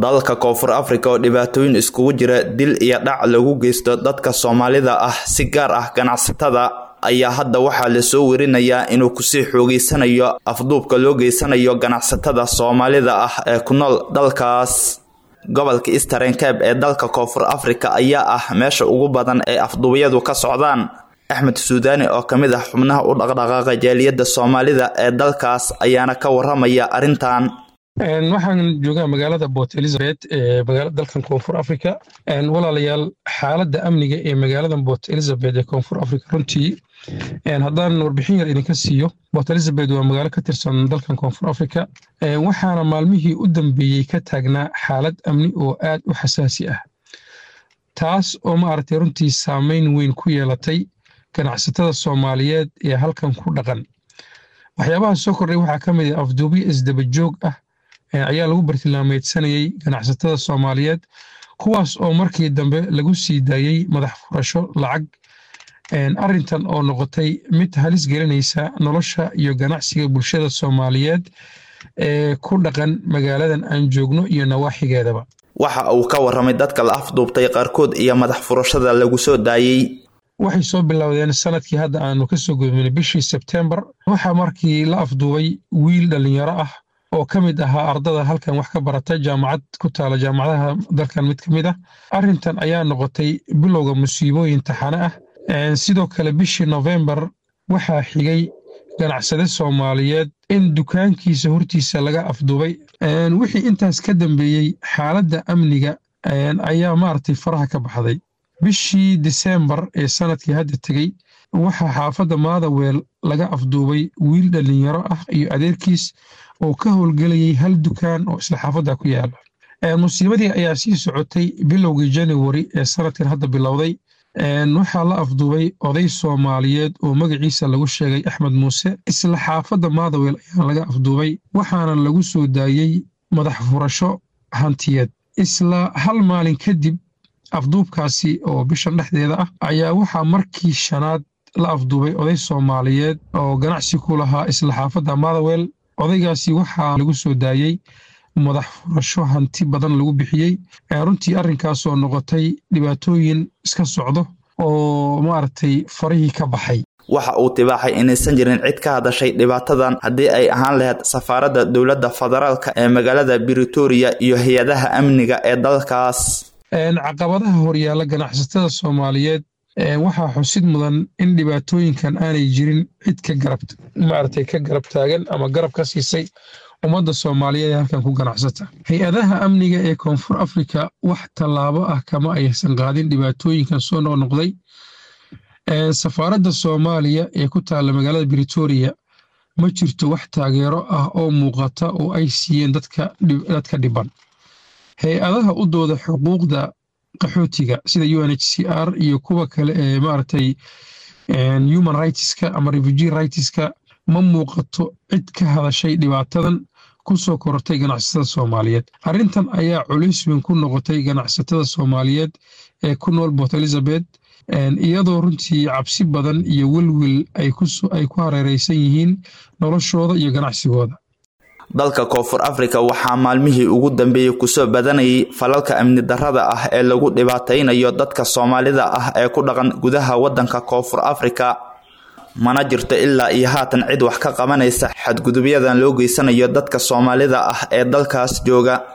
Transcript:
dalka koonfur afrika oo dhibaatooyin iskugu jira dil iyo dhac lagu geysto dadka soomaalida ah si gaar ah ganacsatada ayaa hadda waxaa lasoo werinayaa inuu kusii xoogeysanayo afduubka loo geysanayo ganacsatada soomaalida ah ee ku nool dalkaas gobolka eastern cabe ee dalka koonfur afrika ayaa ah meesha ugu badan ee afduubyadu ka socdaan axmed suudaani oo ka mid ah xubnaha u dhaqdhaqaaqa jaaliyadda soomaalida ee dalkaas ayaana ka waramaya arrintan waxaan joogaa magaalada port elizabeth ee dalkan koonfur africa walaalayaal xaaladda amniga ee magaalada port elizabeth ee koonfur africa runtii haddaan warbixin yar idinka siiyo port elizabeth waa magaalo ka tirsan dalkan koonfur africa waxaana maalmihii u dambeeyey ka taagnaa xaalad amni oo aad u xasaasi ah taas oo maaragtay runtii saameyn weyn ku yeelatay ganacsatada soomaaliyeed ee halkan ku dhaqan waxyaabaha soo kordhay waxaa ka mid ah afduubyo isdabajoog ah ayaa lagu bartilmaameedsanayey ganacsatada soomaaliyeed kuwaas oo markii dambe lagu sii daayey madax furasho lacag arrintan oo noqotay mid halis gelinaysa nolosha iyo ganacsiga bulshada soomaaliyeed ee ku dhaqan magaaladan aan joogno iyo nawaaxigeedaba waxa uu ka waramay dadka la afduubtay qaarkood iyo madax furashada lagu soo daayey waxay soo bilowdeen sanadkii hadda aanu ka soo gudbinay bishii sebtembar waxaa markii la afduubay wiil dhallinyaro ah oo ka mid ahaa ardada halkan wax ka barata jaamacad ku taala jaamacadaha dalkan mid ka mid ah arrintan ayaa noqotay bilowga musiibooyin taxane ah sidoo kale bishii nofembar waxaa xigay ganacsade soomaaliyeed in dukaankiisa hortiisa laga afduubay wixii intaas ka dambeeyey xaaladda amniga ayaa maaragtay faraha ka baxday bishii disembar ee sanadkii hadda tegey waxaa xaafadda maadaweel laga afduubay wiil dhallinyaro ah iyo adeerkiis oo ka howlgelayay hal dukaan oo isla xaafadda ku yaala musiibadii ayaa sii socotay bilowgii januari ee sanadkan hadda bilowday waxaa la afduubay oday soomaaliyeed oo magaciisa lagu sheegay axmed muuse isla xaafadda maadaweel ayaa laga afduubay waxaana lagu soo daayey madax furasho hantiyeed isla hal maalin kadib afduubkaasi oo bishan dhexdeeda ah ayaa waxaa markii shanaad la afduubay oday soomaaliyeed oo ganacsi ku lahaa isla xaafadda maadaweel odaygaasi waxaa lagu soo daayey madax furasho hanti badan lagu bixiyey runtii arrinkaasoo noqotay dhibaatooyin iska socdo oo maaragtay farihii ka baxay waxa uu tibaaxay inaysan jirin cid ka hadashay dhibaatadan haddii ay ahaan lahayd safaaradda dowladda federaalka ee magaalada britoria iyo hay-adaha amniga ee dalkaas caqabadaha horyaala ganacsatada soomaaliyeed waxaa xusid mudan in dhibaatooyinkan aanay jirin cid ka garab maaragtay ka garab taagan ama garab ka siisay ummadda soomaaliyeed ee halkan ku ganacsata hay-adaha amniga ee koonfur afrika wax tallaabo ah kama aysan qaadin dhibaatooyinkan soo noqnoqday safaaradda soomaaliya ee ku taalla magaalada britoria ma jirto wax taageero ah oo muuqata oo ay siiyeen dadka dhiban hay-adaha u dooda xuquuqda qaxootiga sida u n h c r iyo kuwa kale ee maaragtay human rightska ama refugee rightska ma muuqato cid ka hadashay dhibaatadan ku soo korortay ganacsatada soomaaliyeed arrintan ayaa culays weyn ku noqotay ganacsatada soomaaliyeed ee ku nool port elizabeth iyadoo runtii cabsi badan iyo welwel ay ku hareereysan yihiin noloshooda iyo ganacsigooda dalka koonfur afrika waxaa maalmihii ugu dambeeyey kusoo badanayay falalka amni darrada ah ee lagu dhibaataynayo dadka soomaalida ah ee ku dhaqan gudaha waddanka koonfur afrika mana jirto ilaa iyo haatan cid wax ka qabanaysa xadgudubyadan loo geysanayo dadka soomaalida ah ee dalkaas jooga